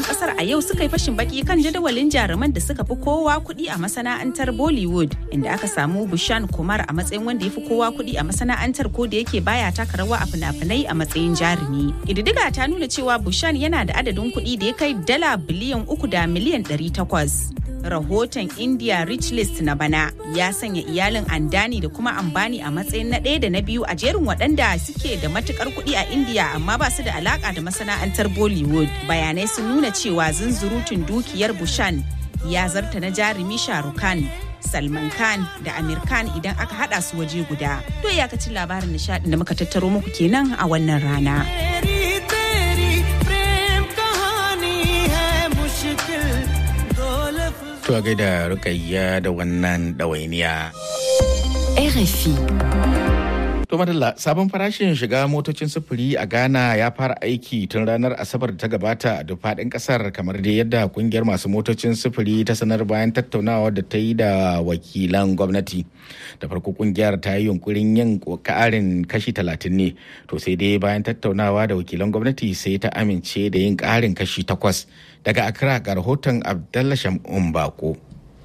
kasar a yau suka yi fashin baki kan jadawalin jaruman da suka fi kowa kuɗi a masana'antar Bollywood inda aka samu Bushan Kumar a matsayin wanda ya fi kowa kuɗi a masana'antar ko da yake baya taka rawa a fina-finai a matsayin jarumi. Ƙididdiga ta nuna cewa Bushan yana da adadin kuɗi da ya kai dala biliyan uku da miliyan ɗari takwas. rahoton India Rich List na bana ya sanya iyalin Andani da kuma Ambani a matsayin na ɗaya da na biyu a jerin waɗanda suke da matukar kuɗi a India amma ba su da alaka da masana'antar Bollywood. Bayanai sun nuna cewa zunzurutun dukiyar Bushan ya zarta na jarumi Shahrukh Khan. Salman Khan da Amir Khan idan aka hada su waje guda. To iyakacin labarin nishadin da muka tattaro muku kenan a wannan rana. To a gaida rukayya da wannan ɗawainiya. RFI. To madalla sabon farashin shiga motocin sufuri a Ghana ya fara aiki tun ranar Asabar da ta gabata a duk faɗin ƙasar kamar da yadda kungiyar masu motocin sufuri ta sanar bayan tattaunawa da ta yi da wakilan gwamnati. Da farko kungiyar ta yi yunkurin yin ƙarin kashi talatin ne, to sai dai bayan tattaunawa da wakilan gwamnati sai ta amince da yin ƙarin kashi takwas. Daga Accra ga rahoton Abdallah Shamun Bako.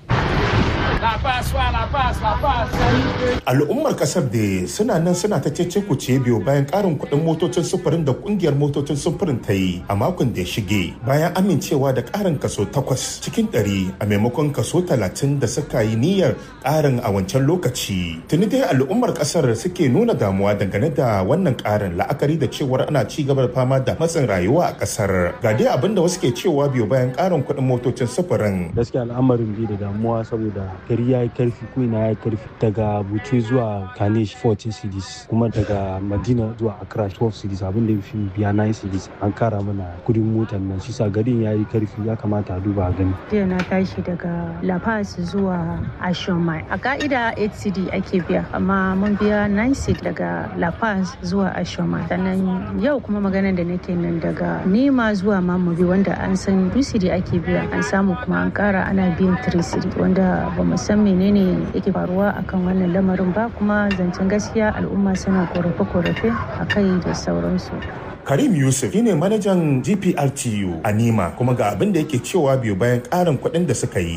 Al'ummar kasar da suna nan suna ta cece kuce biyu bayan karin kuɗin motocin sufurin da kungiyar motocin sufurin ta yi a makon da ya shige bayan amincewa da karin kaso takwas cikin ɗari a maimakon kaso talatin da suka yi niyyar karin a wancan lokaci. Tuni dai al'ummar kasar suke nuna damuwa dangane da wannan karin la'akari da cewar ana ci gaba da fama da matsin rayuwa a kasar. Ga dai abin da wasu ke cewa biyu bayan karin kuɗin motocin sufurin. Gaskiya al'amarin bi da damuwa saboda gari ya yi karfi ko ina ya yi karfi daga buce zuwa kanish 14 cities kuma daga madina zuwa accra 12 cities abin da fi biya 9 cities an kara mana kudin motar nan shi sa garin ya yi karfi ya kamata a duba a gani jiya na tashi daga la paz zuwa ashomai a ka'ida 8 city ake biya amma mun biya 9 city daga la paz zuwa ashomai sannan yau kuma maganar da nake nan daga nema zuwa mamobi wanda an san 2 city ake biya an samu kuma an kara ana biyan 3 city wanda ba mu san menene yake faruwa akan wannan lamarin ba kuma zancen gaskiya al'umma suna korafe-korafe a kai da sauransu Karim Yusuf shine manajan GPRTU a Nima kuma ga abin da yake cewa biyu bayan ƙarin kuɗin da suka yi.